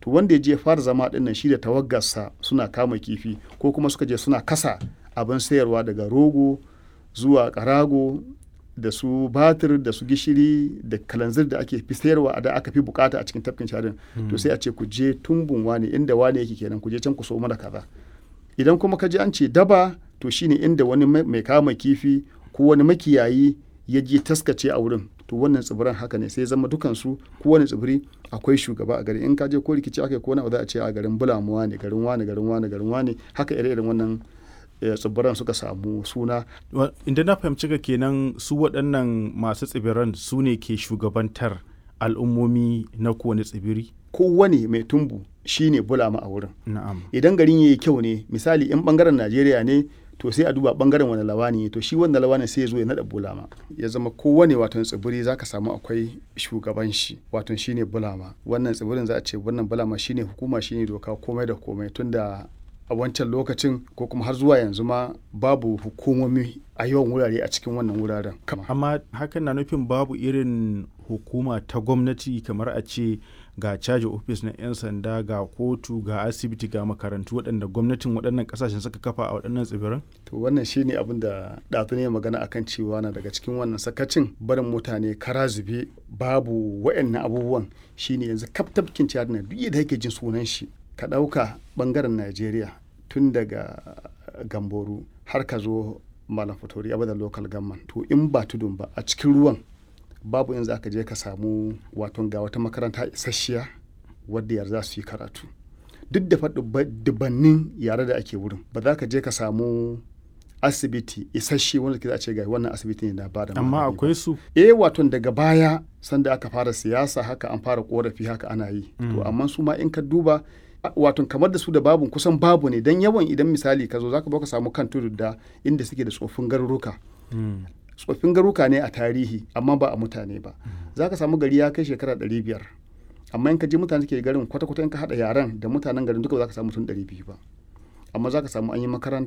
to wanda ya je fara zama ɗin nan shi da tawaggarsa suna kama kifi ko kuma suka je suna kasa abin sayarwa daga rogo zuwa karago da su batir da su gishiri da kalanzir da ake fi sayarwa a da aka fi bukata a cikin tafkin sharin to sai a ce ku je tumbun wani inda wani yake kenan ku je can ku so mana kaza idan kuma ka je an ce daba to shine inda wani mai kama kifi ko wani makiyayi ya je taskace a wurin to wannan tsibiran haka ne sai zama dukansu ko wani tsibiri akwai shugaba a gari in ka je ko rikici aka ko na za a ce a garin bulamuwa ne garin wani garin wani garin wani haka ire-iren wannan tsibiran suka samu suna. Inda na fahimci ka kenan su waɗannan masu tsibiran su ne ke shugabantar al'ummomi na kowane tsibiri? Kowane mai tumbu shi ne bulama a wurin. Na'am. Idan garin ya yi kyau ne misali in bangaren Najeriya ne to sai a duba bangaren wani lawani to shi wanda lawani sai ya zo ya naɗa bulama ya zama kowane wato tsibiri za ka samu akwai shugaban shi wato shi ne bulama wannan tsibirin za a ce wannan bulama shi ne hukuma shi ne doka komai da komai tunda a wancan lokacin ko kuma har zuwa yanzu ma babu hukumomi a yawan wurare a cikin wannan wuraren. Amma hakan na nufin babu irin hukuma ta gwamnati kamar a ce ga caji ofis na 'yan sanda ga kotu ga asibiti ga makarantu waɗanda gwamnatin waɗannan ƙasashen suka kafa a waɗannan tsibiran? To wannan shine abin da ɗazu ne magana akan cewa na daga cikin wannan sakacin barin mutane kara zube babu waɗannan abubuwan shine yanzu kaf tafkin ciyar na duk da yake jin sunan shi ka ɗauka ɓangaren Najeriya tun daga Gamboru har ka zo Malam Fatori a local government to in ba tudun ba a cikin ruwan babu in za ka je ka samu waton ga wata makaranta isasshiya wadda yar za su yi karatu duk da dubannin yare da ake wurin ba za ka je ka samu asibiti isasshe wanda ke za a ce ga wannan asibiti ne na bada amma akwai su eh waton daga baya sanda aka fara siyasa haka an fara korafi haka ana yi to amma su ma in ka duba wato kamar da su da babu kusan babu ne don yawan idan misali ka zo zaka ka samu kan tudu da inda suke da tsoffin garuruka tsoffin garuka ne a tarihi amma ba a mutane ba za ka samu gari ya kai shekara ɗari biyar amma in ka je mutane ke garin kwata-kwata in ka haɗa yaran da mutanen garin duka za ka samu mutum ɗari biyu ba amma za ka samu an yi makaranta